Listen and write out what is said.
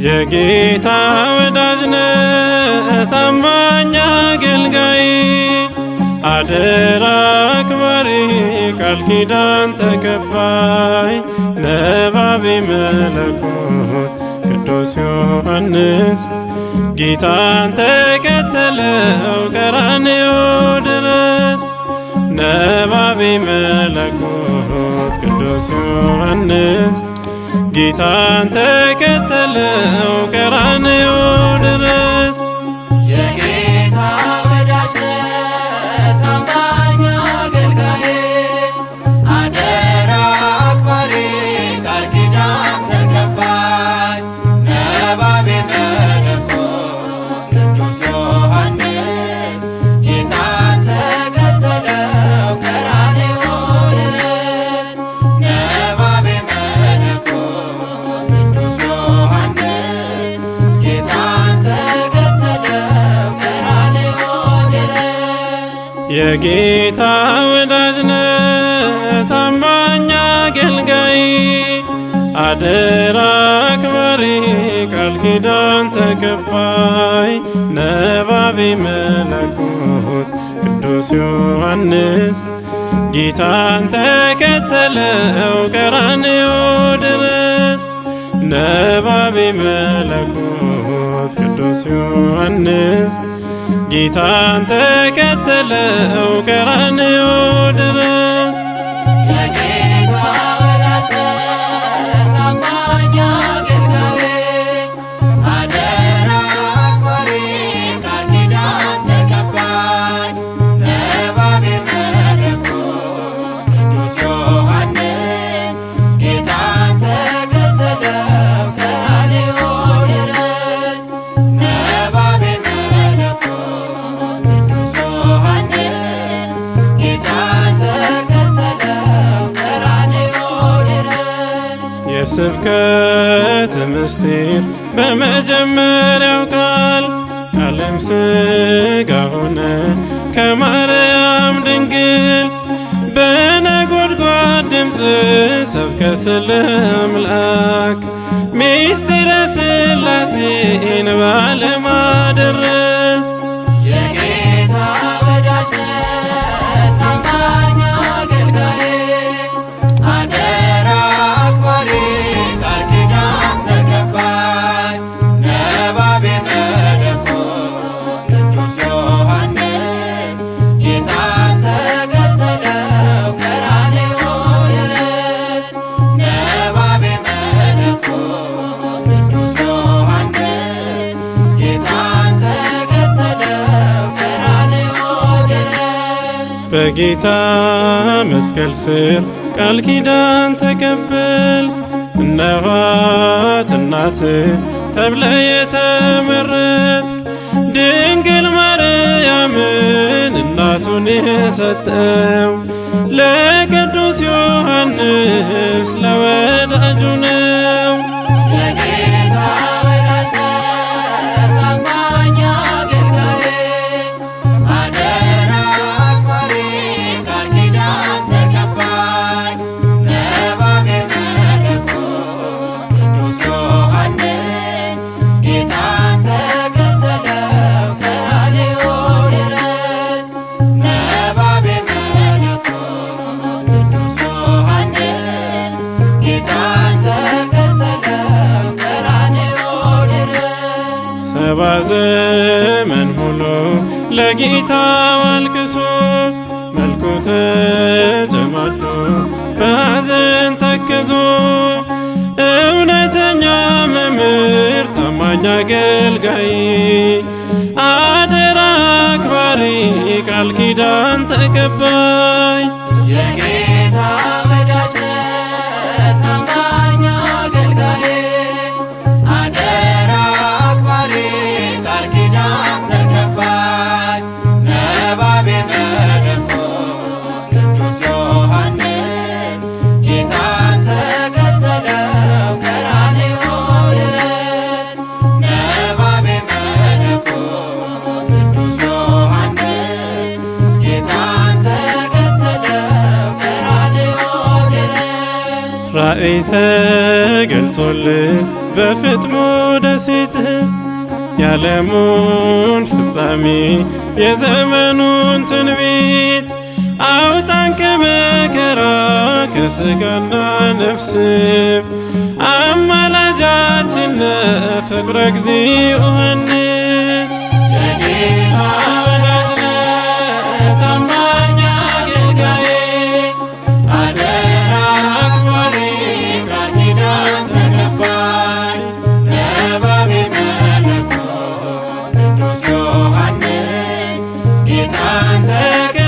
የጌታ ወዳጅ ነህ ታማኝ አገልጋይ አደራ አክባሪ ቃል ኪዳን ተቀባይ ነባቤ መለኮት ቅዱስ ዮሐንስ ጌታን ተከተለው ቀራንዮ ድረስ ነባቤ መለኮት ቅዱስ ዮሐንስ ጌታን ተከተለው ቀራንዮ ድረስ የጌታ ወዳጅ ነህ ታማኝ አገልጋይ አደራ አክባሪ ቃል ኪዳን ተቀባይ ነባቤ መለኮት ቅዱስ ዮሐንስ ጌታን ተከተለው ቀራንዮ ድረስ ነባቤ መለኮት ቅዱስ ዮሐንስ ጌታን ተከተለው ቀራንዮ ድረስ የጌታ ወዳጅ ነህ ታማኝ አገልጋይ አደራ አክባሪ ቃል ኪዳን ተቀባይ ነባቤ መለኮት ቅዱስ ዮሐንስ ጌታን ተከተለው ቀራንዮ ድረስ ነባቤ መለኮት ቅዱስ ዮሐንስ ጌታን ተከተለው ቀራንዮ ድረስ የጌታ ወዳጅ ነህ ታማኝ አገልጋይ አደራ አክባሪ ቃል ኪዳን ተቀባይ ነባቤ መለኮት ቅዱስ ዮሐንስ ጌታን ተከተለው ቀራንዮ ድረስ ነባቤ መለኮት ቅዱስ ዮሐንስ ጌታን ተከተለው ቀራንዮ ድረስ የስብከት ምስጢር በመጀመሪያው ቃል ቃለም ሥጋ ሆነ ከማርያም ድንግል በነጎድጓድ ድምፅ ሰብከ ስለ አምላክ ሚስጢረ ሥላሴን በዓለም አደረስ የጌታ ወዳጅ ነህ ታማኝ አገልጋይ አደራ አክባሪ ቃል ኪዳን ተቀባይ ነባቤ መለኮት ቅዱስ ዮሐንስ ጌታን ተከተለው ቀራንዮ ድረስ ነባቤ መለኮት ቅዱስ ዮሐንስ ጌታን ተከተለው ቀራንዮ ድረስ በጌታ መስቀል ስር ቃል ኪዳን ተቀበል እነኋት እናት ተብለ የተመረጥክ ድንግል ማርያምን እናቱን የሰጠው ለቅዱስ ዮሐንስ ለወዳጁ ነው። የጌታ ወዳጅ ነህ ታማኝ አገልጋይ አደራ አክባሪ ቃል ኪዳን ተቀባይ ነባቤ መለኮት ቅዱስ ዮሐንስ ጌታን ተከተለው ቀራንዮ ድረስ ነባቤ መለኮት ቅዱስ ዮሐንስ ጌታን ተከተለው ቀራንዮ ድረስ ሰባ ዘመን ሙሉ ለጌታ አልቅሶ መልኩ ተጨማዶ በሐዘን ተክዞ እውነተኛ መምህር ታማኝ አገልጋይ አደራ አክባሪ ቃል ኪዳን ተቀባይ የጌታ ወዳጅ ነህ ታማኝ አገልጋይ አደራ አክባሪ ቃል ኪዳን ተቀባይ ነባቤ መለኮት ቅዱስ ዮሐንስ ጌታን ተከተለው ቀራንዮ ድረስ ነባቤ መለኮት ቅዱስ ዮሐንስ ጌታን ተከተለው ቀራንዮ ድረስ ራእይ ተገልጾልን በፍጥሞ ደሴት የዓለሙን ፍጻሜ የዘመኑን ትንቢት አውጣን ከመከራ ከሥጋና ነፍስ አማላጃችን ፍቅረ እግዚእ ዮሐንስ የጌታ ወዳጅ ነህ ታማኝ አገልጋዬ አደራ አክባሪ ቃል ኪዳን ተቀባይ ነባቤ መለኮት ቅዱስ ዮሐንስ ጌታን ተቀ